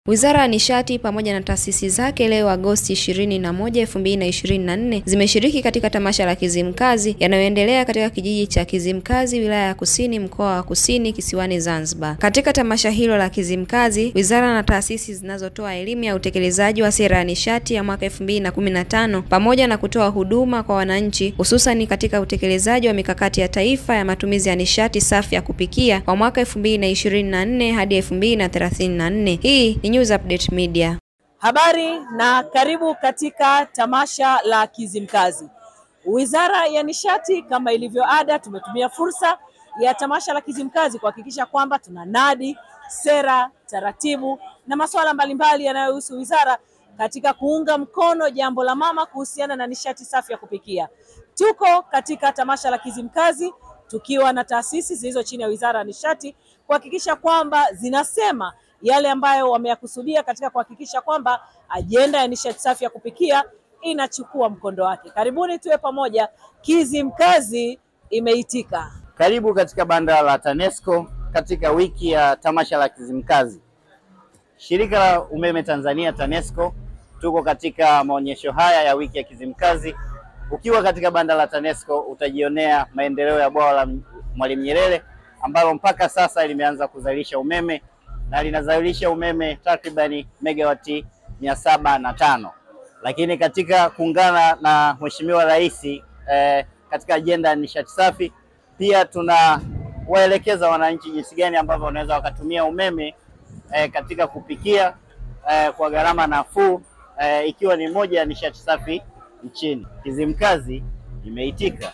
Wizara ya Nishati pamoja na taasisi zake leo Agosti 21, 2024 zimeshiriki katika tamasha la Kizimkazi yanayoendelea katika kijiji cha Kizimkazi, wilaya ya Kusini, mkoa wa Kusini, kisiwani Zanzibar. Katika tamasha hilo la Kizimkazi, wizara na taasisi zinazotoa elimu ya utekelezaji wa sera ya nishati ya mwaka 2015 pamoja na kutoa huduma kwa wananchi, hususani katika utekelezaji wa mikakati ya taifa ya matumizi ya nishati safi ya kupikia kwa mwaka 2024 hadi 2034. Hii ni News Update Media. Habari na karibu katika tamasha la Kizimkazi. Wizara ya Nishati kama ilivyo ada, tumetumia fursa ya tamasha la Kizimkazi kuhakikisha kwamba tuna nadi sera, taratibu na masuala mbalimbali yanayohusu wizara katika kuunga mkono jambo la mama kuhusiana na nishati safi ya kupikia. Tuko katika tamasha la Kizimkazi tukiwa na taasisi zilizo chini ya Wizara ya Nishati kuhakikisha kwamba zinasema yale ambayo wameyakusudia katika kuhakikisha kwamba ajenda ya nishati safi ya kupikia inachukua mkondo wake. Karibuni tuwe pamoja. Kizimkazi imeitika. Karibu katika banda la TANESCO katika wiki ya tamasha la Kizimkazi. Shirika la umeme Tanzania TANESCO tuko katika maonyesho haya ya wiki ya Kizimkazi. Ukiwa katika banda la TANESCO utajionea maendeleo ya bwawa la Mwalimu Nyerere ambalo mpaka sasa limeanza kuzalisha umeme na linazalisha umeme takribani megawati mia saba na tano, lakini katika kuungana na Mheshimiwa Rais eh, katika ajenda ya nishati safi pia tunawaelekeza wananchi jinsi gani ambavyo wanaweza wakatumia umeme eh, katika kupikia eh, kwa gharama nafuu eh, ikiwa ni moja ya nishati safi nchini. Kizimkazi imeitika.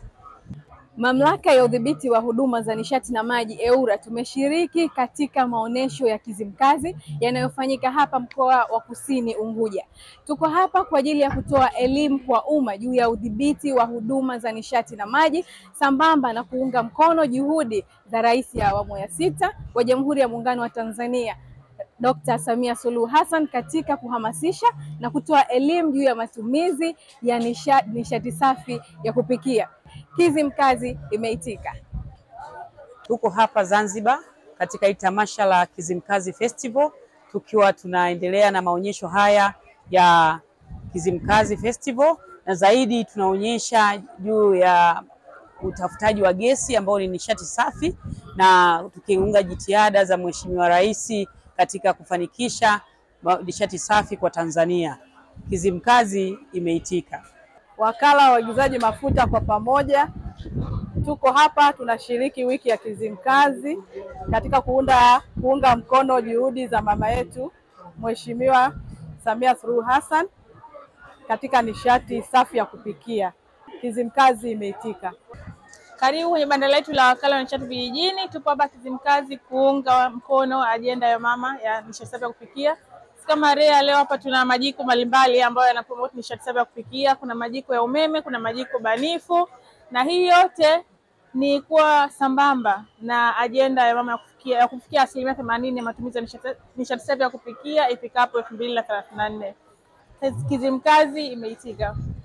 Mamlaka ya udhibiti wa huduma za nishati na maji EWURA tumeshiriki katika maonesho ya Kizimkazi yanayofanyika hapa mkoa wa Kusini Unguja. Tuko hapa kwa ajili ya kutoa elimu kwa umma juu ya udhibiti wa huduma za nishati na maji sambamba na kuunga mkono juhudi za Rais ya awamu ya sita wa Jamhuri ya Muungano wa Tanzania Dr. Samia Suluhu Hassan katika kuhamasisha na kutoa elimu juu ya matumizi ya nishati, nishati safi ya kupikia. Kizimkazi imeitika. Tuko hapa Zanzibar katika hii tamasha la Kizimkazi Festival tukiwa tunaendelea na maonyesho haya ya Kizimkazi Festival na zaidi tunaonyesha juu ya utafutaji wa gesi ambao ni nishati safi na tukiunga jitihada za Mheshimiwa Rais katika kufanikisha nishati safi kwa Tanzania. Kizimkazi imeitika. Wakala wa uagizaji mafuta kwa pamoja tuko hapa tunashiriki wiki ya Kizimkazi katika kuunda kuunga mkono juhudi za mama yetu Mheshimiwa Samia Suluhu Hassan katika nishati safi ya kupikia. Kizimkazi imeitika. Karibu kwenye banda letu la wakala wa nishati vijijini. Tupo hapa Kizimkazi kuunga mkono ajenda ya mama ya nishati safi ya kupikia. Kama REA leo hapa tuna majiko mbalimbali ambayo yanapromote nishati safi ya kupikia. Kuna majiko ya umeme, kuna majiko banifu, na hii yote ni kuwa sambamba na ajenda ya mama ya kufikia, ya kufikia asilimia themanini ya matumizi ya nishati safi ya kupikia ifikapo elfu mbili na thelathini na nne. Kizimkazi imeitika.